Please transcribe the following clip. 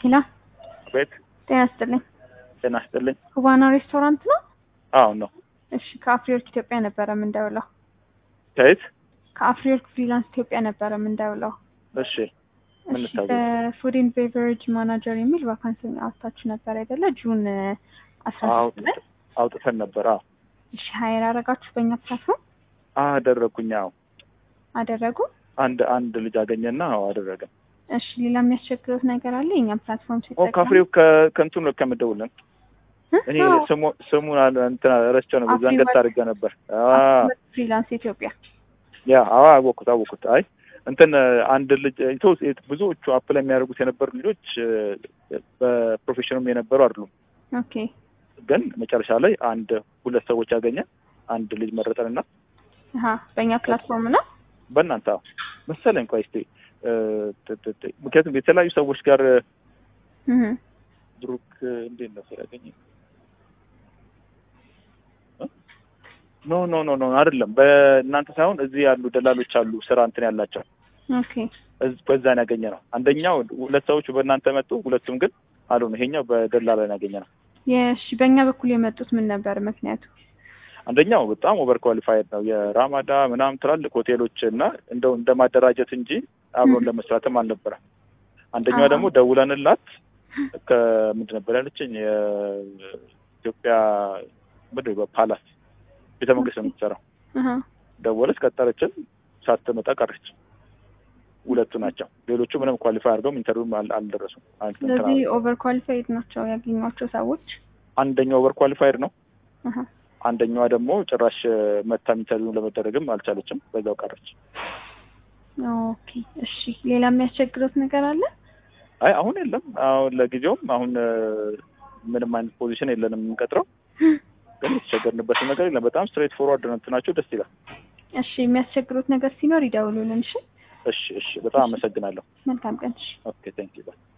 ሄሎ ቤት ጤና ይስጥልኝ። ጤና ይስጥልኝ። ኩባና ሬስቶራንት ነው? አዎ ነው። እሺ ከአፍሪወርክ ኢትዮጵያ ነበረ የምንደውለው። ከየት? ከአፍሪወርክ ፍሪላንስ ኢትዮጵያ ነበረ የምንደውለው። እሺ ምን እሺ ልታዘዝ? በፉድ ኤንድ ቤቨሬጅ ማናጀር የሚል ቫካንሲ አውጥታችሁ ነበር አይደለ? ጁን አስራ አዎ ሶስት ላይ አውጥተን ነበር። አዎ እሺ ሀይር አረጋችሁ በእኛ ፕላትፎርም አደረኩኝ። አዎ አደረጉ። አንድ አንድ ልጅ አገኘና አዎ አደረገ። እሺ ሌላ የሚያስቸግሩት ነገር አለ? የእኛም ፕላትፎርም ኦ ሲጠቀሙ ካፍሬው ከ- ከእንትኑ ነው ከምደውልን እ? እኔ አዎ፣ ስሙ ስሙን አለ- እንትን ረስቸው ነው በዛን አፍሪ ገት አድርገ ነበር። አ አፍሪወርክ ፍሪላንስ ኢትዮጵያ ያ አዎ አወኩት አወኩት። አይ እንትን አንድ ልጅ ኢትዮ ብዙዎቹ አፕላይ የሚያደርጉት የነበሩ ልጆች እ፣ በፕሮፌሽኑም የነበሩ አይደሉም። ኦኬ ግን መጨረሻ ላይ አንድ ሁለት ሰዎች ያገኘ አንድ ልጅ መረጠንና አሀ በእኛ ፕላትፎርም ነው። በእናንተ አዎ መሰለኝ። ቆይ እስኪ እ፣ ት- ት- ት- ምክንያቱም የተለያዩ ሰዎች ጋር እህ ብሩክ እንዴት ነው ያገኘ? ኖ ኖ ኖ ኖ አይደለም። በእናንተ ሳይሆን እዚህ ያሉ ደላሎች አሉ ስራ እንትን ያላቸው ኦኬ እዝ- በዛን ያገኘ ነው። አንደኛው ሁለት ሰዎቹ በእናንተ መጡ፣ ሁለቱም ግን አልሆነ። ይሄኛው በደላላ ነው ያገኘ ነው። የእሺ በእኛ በኩል የመጡት ምን ነበር ምክንያቱ? አንደኛው በጣም ኦቨር ኳሊፋይድ ነው የራማዳ ምናምን ትላልቅ ሆቴሎች እና እንደው እንደ ማደራጀት እንጂ አብሮን ም። ለመስራትም አልነበረም። አንደኛዋ አዎ። ደግሞ ደውለንላት ከምንድን ነበር ያለችኝ የኢትዮጵያ ምንድን ነው ፓላስ ቤተ መንግስት ነው የምትሰራው። አሀ ደወለች፣ ቀጠረችን፣ ሳትመጣ ቀረች። ሁለቱ ናቸው። ሌሎቹ ምንም ኳሊፋይ አድርገውም ኢንተርቪው አል- አልደረሱም። አል- እንትን ስለዚህ አላሉም። ኦቨር ኳሊፋይድ ናቸው ያገኟቸው ሰዎች። አንደኛው ኦቨር ኳሊፋይድ ነው። አሀ አንደኛዋ ደግሞ ጭራሽ መታም ኢንተርቪው ለመደረግም አልቻለችም። በዛው ቀረች። ኦኬ እሺ ሌላ የሚያስቸግሩት ነገር አለ? አይ አሁን የለም። አሁን ለጊዜውም አሁን እ፣ ምንም አይነት ፖዚሽን የለንም የምንቀጥረው። ግን የተቸገርንበትን ነገር የለም። በጣም ስትሬት ፎርዋርድ ነው እንትናቸው፣ ደስ ይላል። እሺ የሚያስቸግሩት ነገር ሲኖር ይደውሉልን። እሺ እሺ እሺ፣ በጣም አመሰግናለሁ። መልካም ቀን። እሺ ኦኬ ቴንክ ዩ ባይ